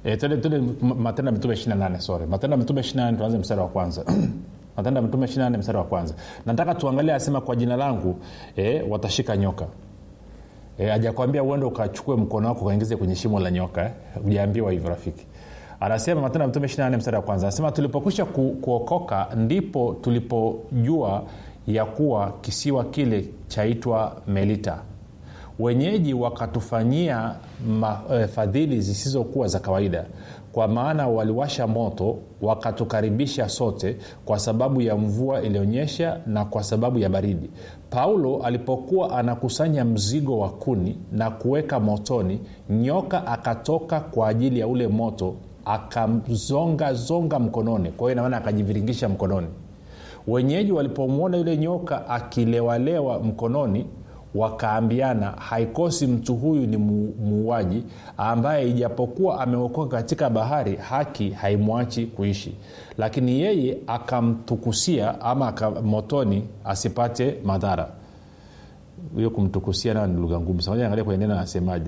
e, tende, tende matendo ya mitume 28 sorry matendo ya mitume 28 tuanze mstari wa kwanza matendo ya mitume 28 mstari wa kwanza nataka tuangalie asema kwa jina langu e, watashika nyoka e, ajakwambia uende ukachukue mkono wako ukaingize kwenye shimo la nyoka eh? ujaambiwa hivyo rafiki anasema matendo ya mtume 28 mstari wa kwanza anasema tulipokwisha ku, kuokoka ndipo tulipojua ya kuwa kisiwa kile chaitwa melita wenyeji wakatufanyia ma, e, fadhili zisizokuwa za kawaida kwa maana waliwasha moto wakatukaribisha sote kwa sababu ya mvua ilionyesha na kwa sababu ya baridi paulo alipokuwa anakusanya mzigo wa kuni na kuweka motoni nyoka akatoka kwa ajili ya ule moto akamzongazonga mkononi kwa hiyo inamaana akajiviringisha mkononi wenyeji walipomwona yule nyoka akilewalewa mkononi wakaambiana haikosi mtu huyu ni muuaji ambaye ijapokuwa ameokoka katika bahari haki haimwachi kuishi lakini yeye akamtukusia ama motoni asipate madhara hiyo kumtukusia nayo ni lugha ngumu angalia kwenye neno anasemaje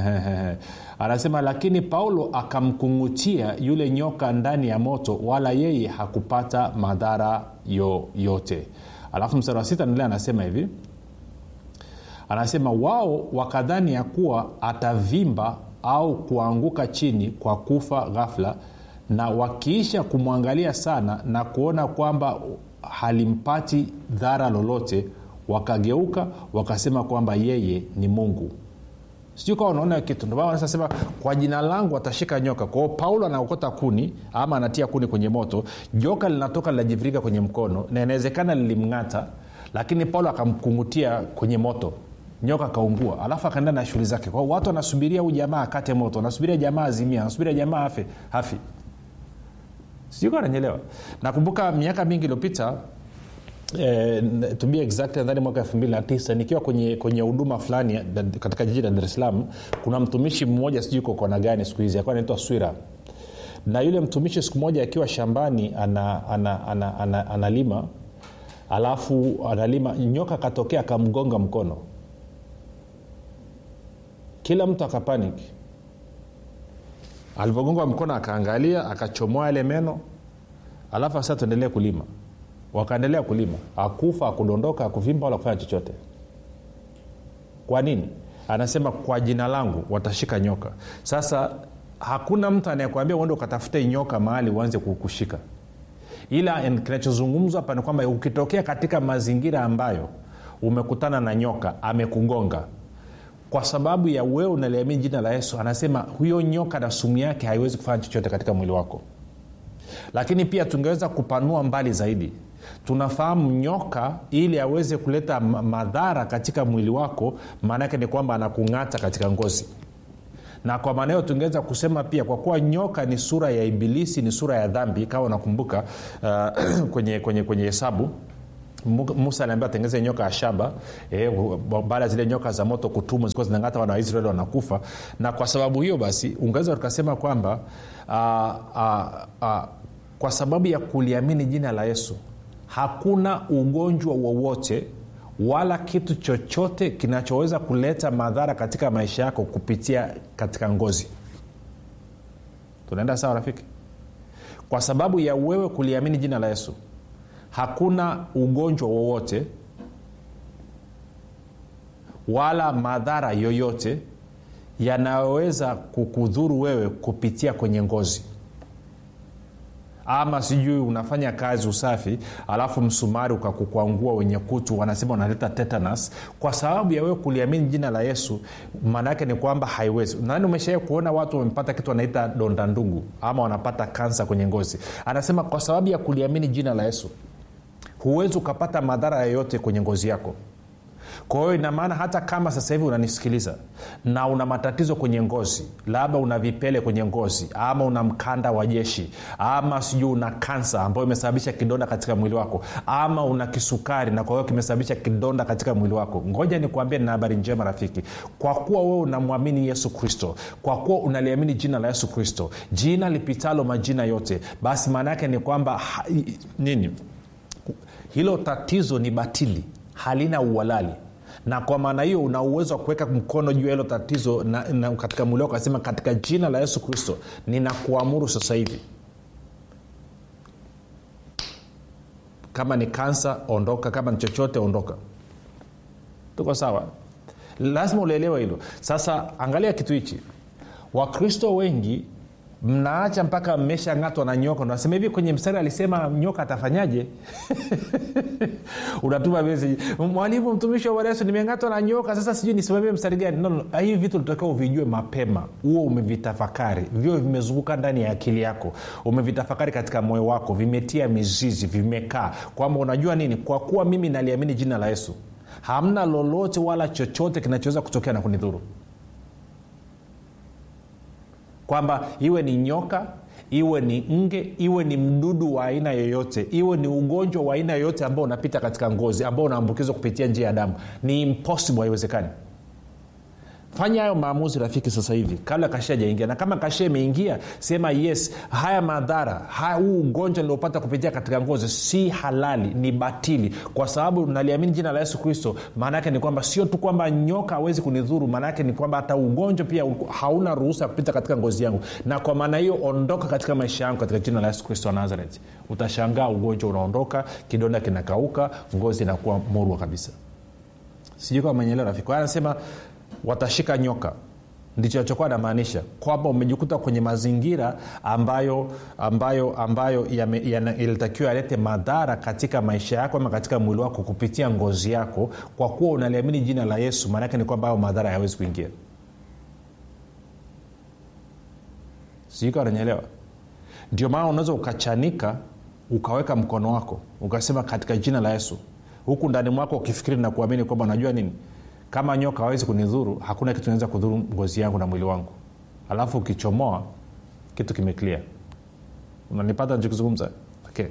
anasema lakini paulo akamkungutia yule nyoka ndani ya moto wala yeye hakupata madhara yoyote alafu mstari wa sita nile anasema hivi anasema wao wakadhani ya kuwa atavimba au kuanguka chini kwa kufa ghafla na wakiisha kumwangalia sana na kuona kwamba halimpati dhara lolote wakageuka wakasema kwamba yeye ni mungu sijui kawa unaona kitu ndomaanasema kwa jina langu atashika nyoka kwao paulo anaokota kuni ama anatia kuni kwenye moto joka linatoka linajivirika kwenye mkono na inawezekana lilimng'ata lakini paulo akamkungutia kwenye moto nyoka akaungua alafu akaenda na shughuli zake kwao watu wanasubiria huu jamaa akate moto wanasubiria jamaa azimia wanasubiria jamaa afe hafi sijui kawa nanyelewa nakumbuka miaka mingi iliyopita Eh, to be exact nadhani mwaka 29 nikiwa kwenye kwenye huduma fulani katika jiji la dar es salaam kuna mtumishi mmoja sijui kokona gani siku hizi akuwa anaitwa swira na yule mtumishi siku moja akiwa shambani analima ana, ana, ana, ana, analima alafu analima nyoka akatokea akamgonga mkono kila mtu akapaniki alivyogonga mkono akaangalia akachomoa yale meno alafu sasa tuendelee kulima wakaendelea kulima akufa akudondoka akuvimba wala kufanya chochote kwa nini anasema kwa jina langu watashika nyoka sasa hakuna mtu anayekwambia uende ukatafute nyoka mahali uanze kukushika ila kinachozungumzwa hapa ni kwamba ukitokea katika mazingira ambayo umekutana na nyoka amekugonga kwa sababu ya wewe unaliamini jina la yesu anasema huyo nyoka na sumu yake haiwezi kufanya chochote katika mwili wako lakini pia tungeweza kupanua mbali zaidi tunafahamu nyoka ili aweze kuleta madhara katika mwili wako maanaake ni kwamba anakung'ata katika ngozi na kwa maana hiyo tungeweza kusema pia kwa kuwa nyoka ni sura ya ibilisi ni sura ya dhambi kama unakumbuka uh, kwenye kwenye kwenye hesabu musa aliambia atengeze nyoka ya shaba eh, baada ya zile nyoka za moto kutumwa zilikuwa zinang'ata wana waisraeli wanakufa na kwa sababu hiyo basi ungeweza tukasema kwamba uh, uh, uh, kwa sababu ya kuliamini jina la yesu hakuna ugonjwa wowote wala kitu chochote kinachoweza kuleta madhara katika maisha yako kupitia katika ngozi tunaenda sawa rafiki kwa sababu ya wewe kuliamini jina la yesu hakuna ugonjwa wowote wala madhara yoyote yanayoweza kukudhuru wewe kupitia kwenye ngozi ama sijui unafanya kazi usafi alafu msumari ukakukwangua wenye kutu wanasema unaleta tetanus kwa sababu ya wewe kuliamini jina la yesu maana yake ni kwamba haiwezi nani umeshawai kuona watu wamepata kitu wanaita donda ndugu ama wanapata kansa kwenye ngozi anasema kwa sababu ya kuliamini jina la yesu huwezi ukapata madhara yoyote kwenye ngozi yako kwa hiyo inamaana hata kama sasa hivi unanisikiliza na una matatizo kwenye ngozi labda una vipele kwenye ngozi ama una mkanda wa jeshi ama sijui una kansa ambayo imesababisha kidonda katika mwili wako ama una kisukari na kwa hiyo kimesababisha kidonda katika mwili wako ngoja nikuambie na habari njema rafiki kwa kuwa wewe unamwamini yesu kristo kwa kuwa unaliamini jina la yesu kristo jina lipitalo majina yote basi maana yake ni kwamba ha, nini hilo tatizo ni batili halina uhalali na kwa maana hiyo una uwezo wa kuweka mkono juu ya hilo tatizo na, na katika mwili wako akasema katika jina la yesu kristo ninakuamuru sasa hivi kama ni kansa ondoka kama ni chochote ondoka tuko sawa lazima ulielewa hilo sasa angalia kitu hichi wakristo wengi mnaacha mpaka mmeshang'atwa na nyoka nasema hivi kwenye mstari alisema nyoka atafanyaje unatuma message mwalimu mtumishi wa Bwana yesu nimeng'atwa na nyoka sasa sijui nisimamie mstari gani no, no, hivi vitu unatakiwa uvijue mapema huo umevitafakari vio vimezunguka ndani ya akili yako umevitafakari katika moyo wako vimetia mizizi vimekaa kwamba unajua nini kwa kuwa mimi naliamini jina la yesu hamna lolote wala chochote kinachoweza kutokea na kunidhuru kwamba iwe ni nyoka iwe ni nge iwe ni mdudu wa aina yoyote iwe ni ugonjwa wa aina yoyote ambao unapita katika ngozi ambao unaambukizwa kupitia njia ya damu ni impossible haiwezekani fanya hayo maamuzi rafiki sasa hivi kabla kashia jaingia na kama kashia imeingia sema yes haya madhara haya huu ugonjwa niliopata kupitia katika ngozi si halali ni batili kwa sababu naliamini jina la yesu kristo maana yake ni kwamba sio tu kwamba nyoka hawezi kunidhuru maana yake ni kwamba hata ugonjwa pia hauna ruhusa ya kupita katika ngozi yangu na kwa maana hiyo ondoka katika maisha yangu katika jina la yesu kristo wa nazareth utashangaa ugonjwa unaondoka kidonda kinakauka ngozi inakuwa murwa kabisa sijui kama menyeelewa rafiki kwa anasema watashika nyoka ndicho achokuwa anamaanisha kwamba umejikuta kwenye mazingira ambayo ambayo ambayo yalitakiwa yalete madhara katika maisha yako ama katika mwili wako kupitia ngozi yako kwa kuwa unaliamini jina la yesu maanaake ni kwamba hayo madhara hayawezi kuingia siika unanyelewa ndio maana unaweza ukachanika ukaweka mkono wako ukasema katika jina la yesu huku ndani mwako ukifikiri na kuamini kwamba unajua nini kama nyoka hawezi kunidhuru hakuna kitu naweza kudhuru ngozi yangu na mwili wangu alafu ukichomoa kitu kimeklia unanipata nichokizungumza okay.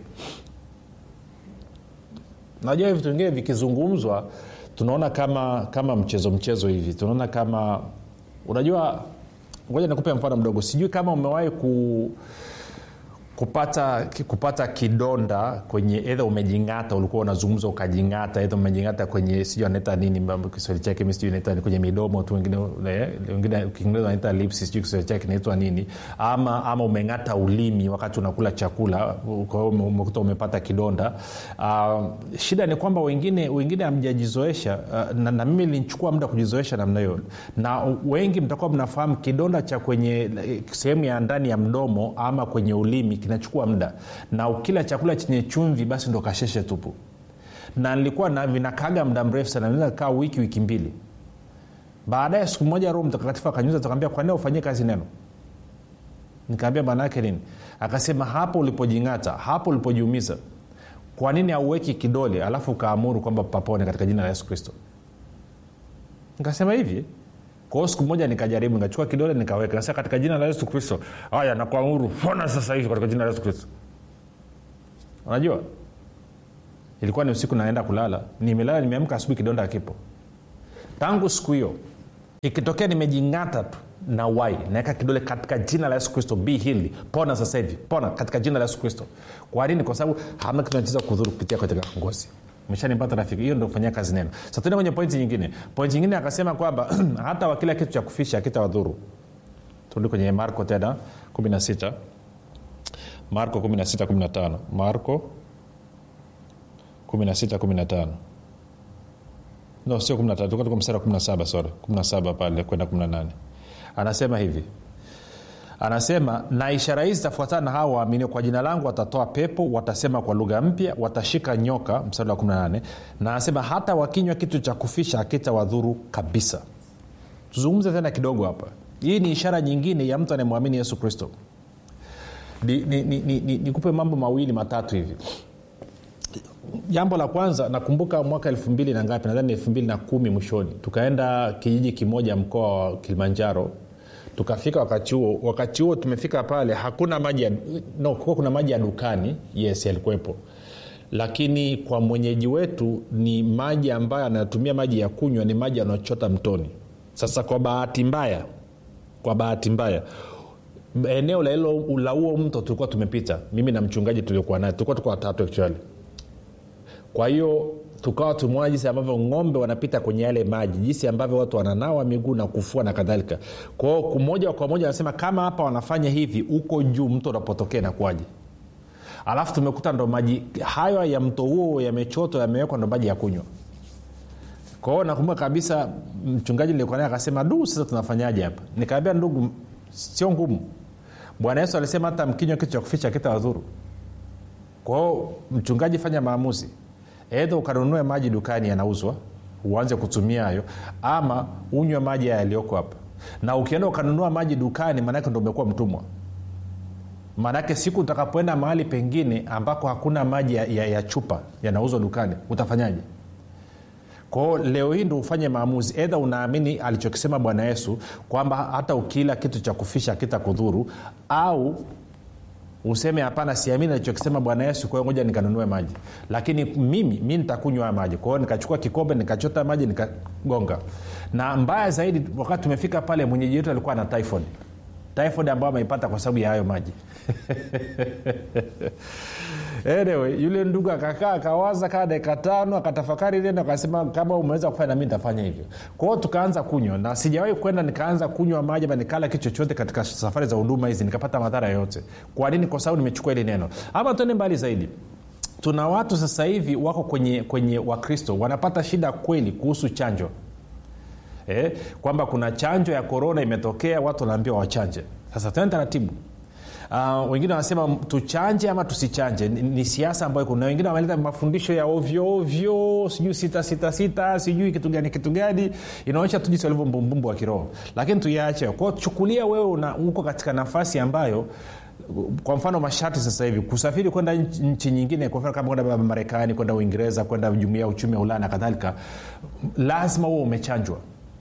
najua vitu vingine vikizungumzwa tunaona kama kama mchezo mchezo hivi tunaona kama unajua ngoja nikupe mfano mdogo sijui kama umewahi ku kupata kupata kidonda kwenye edha umejingata ulikuwa unazungumza ukajingata edha umejingata kwenye sijui anaita nini kiswahili chake mi sijui naita kwenye midomo tu wengine wengine kiingereza wanaita lips sijui kiswahili chake kinaitwa nini ama ama umeng'ata ulimi wakati unakula chakula kwa hiyo umekuta umepata kidonda uh, shida ni kwamba wengine wengine hamjajizoesha uh, na, na mimi linichukua muda kujizoesha namna hiyo na wengi mtakuwa mnafahamu kidonda cha kwenye sehemu ya ndani ya mdomo ama kwenye ulimi kinachukua muda na ukila chakula chenye chumvi basi ndo kasheshe tupu na nilikuwa na vinakaga muda mrefu sana naweza kaa wiki wiki mbili baadaye siku moja roho mtakatifu akanyuza tukaambia kwa nini ufanyie kazi neno nikaambia maana yake nini akasema hapo ulipojing'ata hapo ulipojiumiza kwa nini auweki kidole alafu ukaamuru kwamba papone katika jina la yesu kristo nikasema hivi kwao siku moja nikajaribu nikachukua kidole nikaweka sasa katika jina la yesu kristo haya nakuamuru pona sasa hivi katika jina la yesu kristo unajua ilikuwa ni usiku naenda kulala nimelala nimeamka asubuhi kidonda akipo tangu siku hiyo ikitokea nimejing'ata tu na wai naweka kidole katika jina la yesu kristo be healed pona sasa hivi pona katika jina la yesu kristo kwa nini kwa sababu hamna kitu nacheza kudhuru kupitia katika ngozi meshanipata rafiki hiyo ndo kufanyia kazi neno sa tuende kwenye pointi nyingine pointi nyingine akasema kwamba hata wa kila kitu cha kufisha akitawadhuru turudi kwenye marko tena 16 marko 16 15 marko 16 15 no sio 15 tuko tuko mstari wa 17 sorry 17 pale kwenda 18 anasema hivi anasema na ishara hizi zitafuatana na hawa waaminio kwa jina langu watatoa pepo watasema kwa lugha mpya watashika nyoka mstari wa 18 na anasema hata wakinywa kitu cha kufisha akitawadhuru kabisa tuzungumze tena kidogo hapa hii ni ishara nyingine ya mtu anayemwamini yesu kristo nikupe ni, ni, ni, ni, ni mambo mawili matatu hivi jambo la kwanza nakumbuka mwaka elfu mbili na ngapi nadhani elfu mbili na kumi mwishoni tukaenda kijiji kimoja mkoa wa kilimanjaro tukafika wakati huo wakati huo tumefika pale hakuna maji ya, no kuwa kuna maji ya dukani yes yalikuwepo lakini kwa mwenyeji wetu ni maji ambayo anatumia maji ya kunywa ni maji anaochota mtoni sasa kwa bahati mbaya kwa bahati mbaya eneo la huo mto tulikuwa tumepita mimi na mchungaji tuliokuwa naye tulikuwa tuko watatu actually kwa hiyo tukawa tumeona jinsi ambavyo ng'ombe wanapita kwenye yale maji jinsi ambavyo watu wananawa miguu na kufua na kadhalika kwao moja kwa moja anasema kama hapa wanafanya hivi huko juu mto unapotokea inakuwaje alafu tumekuta ndo maji hayo ya mto huo yamechotwa yamewekwa ndo maji ya kunywa kwao nakumbuka kabisa mchungaji nilikuwa naye akasema du sasa tunafanyaje hapa nikaambia ndugu sio ngumu bwana yesu alisema hata mkinywa kitu cha kuficha kita wadhuru kwao mchungaji fanya maamuzi edha ukanunue maji dukani yanauzwa uanze kutumia hayo ama unywe maji yaliyoko hapa na ukienda ukanunua maji dukani maanake ndo umekuwa mtumwa maanake siku utakapoenda mahali pengine ambako hakuna maji ya, ya, ya chupa yanauzwa dukani utafanyaje kwao leo hii ndo ufanye maamuzi edha unaamini alichokisema bwana yesu kwamba hata ukila kitu cha kufisha kitakudhuru au useme hapana siamini alichokisema bwana yesu kwa hiyo ngoja nikanunue maji lakini mimi mi nitakunywa haya maji kwa hiyo nikachukua kikombe nikachota maji nikagonga na mbaya zaidi wakati tumefika pale mwenyeji wetu alikuwa na typhoid typhoid ambayo ameipata kwa sababu ya hayo maji anyway yule ndugu akakaa akawaza kaa dakika tano akatafakari neno akasema kama umeweza kufanya nami nitafanya hivyo kwao tukaanza kunywa na sijawahi kwenda nikaanza kunywa maji ama nikala kitu chochote katika safari za huduma hizi nikapata madhara yoyote kwa nini kwa sababu nimechukua hili neno ama tuende mbali zaidi tuna watu sasa hivi wako kwenye kwenye wakristo wanapata shida kweli kuhusu chanjo eh, kwamba kuna chanjo ya korona imetokea watu wanaambiwa wachanje sasa tuende taratibu Uh, wengine wanasema tuchanje ama tusichanje ni, ni siasa ambayo kuna wengine wameleta mafundisho ya ovyo ovyo sijui sita sita sita sijui kitu gani kitu gani inaonyesha tu jinsi walivyo mbumbumbu wa kiroho lakini tuyaache kwao chukulia wewe una, uko katika nafasi ambayo kwa mfano masharti sasa hivi kusafiri kwenda nchi, nchi nyingine kwa mfano kama kwenda marekani kwenda uingereza kwenda jumuia ya uchumi wa ulaya na kadhalika lazima huo umechanjwa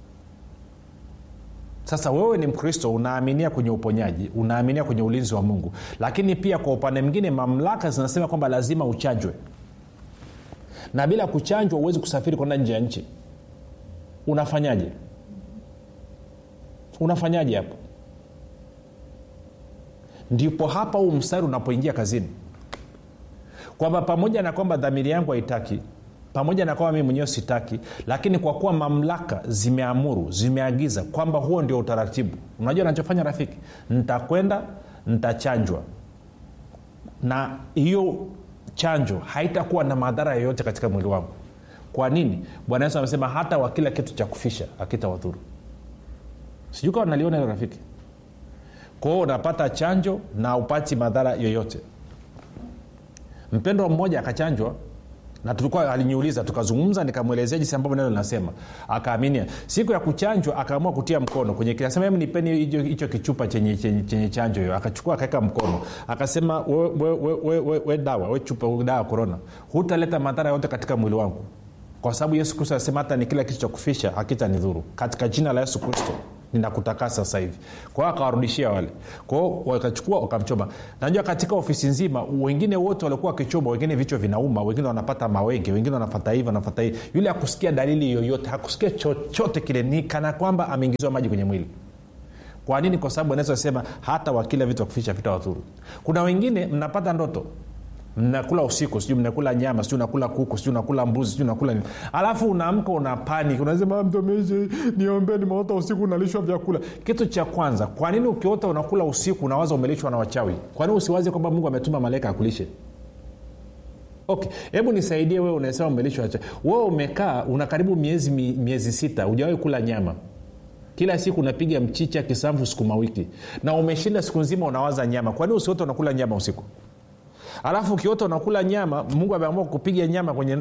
sasa wewe ni mkristo unaaminia kwenye uponyaji unaaminia kwenye ulinzi wa mungu lakini pia kwa upande mwingine mamlaka zinasema kwamba lazima uchanjwe na bila kuchanjwa huwezi kusafiri kwenda nje ya nchi unafanyaje unafanyaje hapo ndipo hapa huu mstari unapoingia kazini kwamba pamoja na kwamba dhamiri yangu haitaki pamoja na kwamba mii mwenyewe sitaki lakini kwa kuwa mamlaka zimeamuru zimeagiza kwamba huo ndio utaratibu unajua nachofanya rafiki ntakwenda ntachanjwa na hiyo chanjo haitakuwa na madhara yoyote katika mwili wangu kwa nini bwana yesu amesema hata wakila kitu cha kufisha akitawadhuru sijui kawa naliona hilo rafiki kwao unapata chanjo na upati madhara yoyote mpendwa mmoja akachanjwa na tulikuwa aliniuliza tukazungumza nikamwelezea jinsi ambavyo neno linasema akaaminia siku ya kuchanjwa akaamua kutia mkono kwenye akasema hem nipeni hicho kichupa chenye, chenye, chenye chanjo hiyo akachukua akaweka mkono akasema we, we, we, we, we, we dawa we chupa we dawa korona hutaleta madhara yote katika mwili wangu kwa sababu yesu kristo anasema hata ni kila kitu cha kufisha hakita ni dhuru katika jina la yesu kristo ninakutakasa sasa hivi kwa hiyo akawarudishia wale kwao wakachukua wakamchoma najua katika ofisi nzima wengine wote walikuwa wakichoma wengine vichwa vinauma wengine wanapata mawenge wengine wanapata hivi wanapata hivi yule hakusikia dalili yoyote hakusikia chochote kile ni kana kwamba ameingiziwa maji kwenye mwili kwa nini kwa sababu anaweza sema hata wakila vitu wakufisha vita wadhuru kuna wengine mnapata ndoto mnakula usiku sijui mnakula nyama sijui unakula kuku sijui unakula mbuzi sijui unakula nini alafu unaamka una panik unasema mtumishi niombe nimeota usiku unalishwa vyakula kitu cha kwanza kwa nini ukiota unakula usiku unawaza umelishwa na wachawi kwa nini usiwazi kwamba mungu ametuma malaika akulishe okay hebu nisaidie wewe unasema umelishwa wachawi wewe umekaa una karibu miezi miezi sita hujawahi kula nyama kila siku unapiga mchicha kisamvu sukuma wiki na umeshinda siku nzima unawaza nyama kwa nini usiote unakula nyama usiku alafu ukiota unakula nyama mungu ameamua kupiga nyama kwenye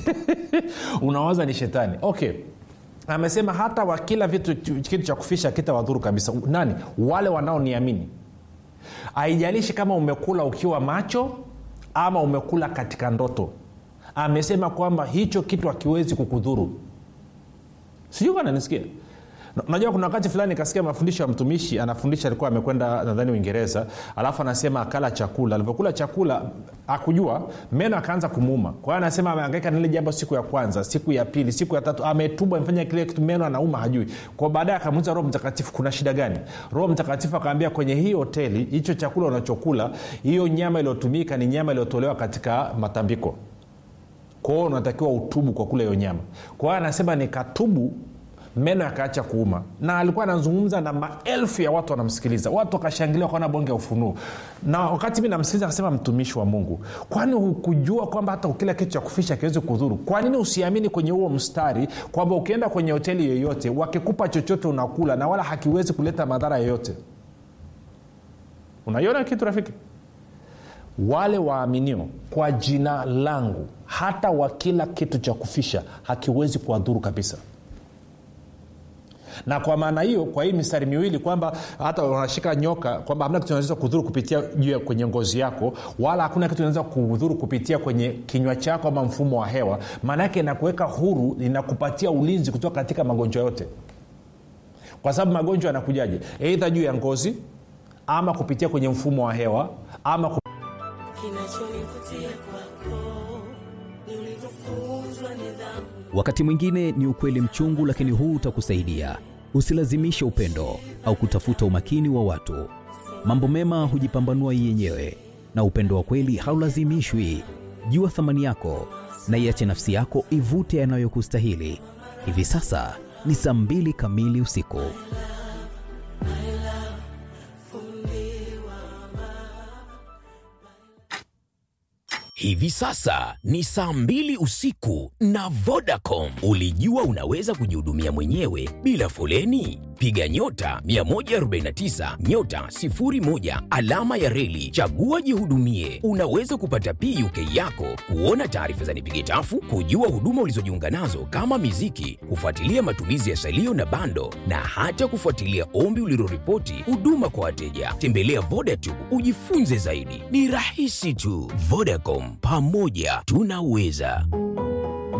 unawaza ni shetani okay amesema hata wakila vitu kitu cha kufisha kita wadhuru kabisa nani wale wanaoniamini haijalishi kama umekula ukiwa macho ama umekula katika ndoto amesema kwamba hicho kitu hakiwezi kukudhuru sijui kananisikia unajua kuna wakati fulani kasikia mafundisho ya mtumishi anafundisha alikuwa amekwenda nadhani uingereza alafu anasema akala chakula alivyokula chakula akujua meno akaanza kumuuma kwa hiyo anasema ameangaika nile jambo siku ya kwanza siku ya pili siku ya tatu ametubwa amefanya kile kitu meno anauma hajui kwa baadaye akamuuliza roho mtakatifu kuna shida gani roho mtakatifu akaambia kwenye hii hoteli hicho chakula unachokula hiyo nyama iliyotumika ni nyama iliyotolewa katika matambiko kwa hiyo unatakiwa utubu kwa kula hiyo nyama kwa hiyo anasema nikatubu meno yakaacha kuuma na alikuwa anazungumza na maelfu ya watu wanamsikiliza watu wakashangilia wakaona bonge ya ufunuo na wakati mi namsikiliza akasema mtumishi wa mungu kwani hukujua kwamba hata ukila kitu cha kufisha kiwezi kudhuru kwa nini usiamini kwenye huo mstari kwamba ukienda kwenye hoteli yoyote wakikupa chochote unakula na wala hakiwezi kuleta madhara yoyote unaiona kitu rafiki wale waaminio kwa jina langu hata wakila kitu cha kufisha hakiwezi kuwadhuru kabisa na kwa maana hiyo kwa hii mistari miwili kwamba hata unashika nyoka kwamba hamna kitu naweza kudhuru kupitia juu ya kwenye ngozi yako wala hakuna kitu naweza kudhuru kupitia kwenye kinywa chako ama mfumo wa hewa maana yake inakuweka huru inakupatia ulinzi kutoka katika magonjwa yote kwa sababu magonjwa yanakujaje eidha juu ya ngozi ama kupitia kwenye mfumo wa hewa ama kup... kinachonivutia kwako ni ulivyofunzwa nidhamu wakati mwingine ni ukweli mchungu lakini huu utakusaidia usilazimishe upendo au kutafuta umakini wa watu mambo mema hujipambanua yenyewe na upendo wa kweli haulazimishwi jua thamani yako na iache nafsi yako ivute yanayokustahili hivi sasa ni saa mbili kamili usiku Hivi sasa ni saa mbili usiku na Vodacom. Ulijua unaweza kujihudumia mwenyewe bila foleni? Piga nyota 149 nyota 01 alama ya reli, chagua jihudumie. Unaweza kupata PUK yako, kuona taarifa za nipige tafu, kujua huduma ulizojiunga nazo kama miziki, kufuatilia matumizi ya salio na bando, na hata kufuatilia ombi uliloripoti huduma kwa wateja. Tembelea Vodacom ujifunze zaidi, ni rahisi tu. Vodacom, pamoja tunaweza.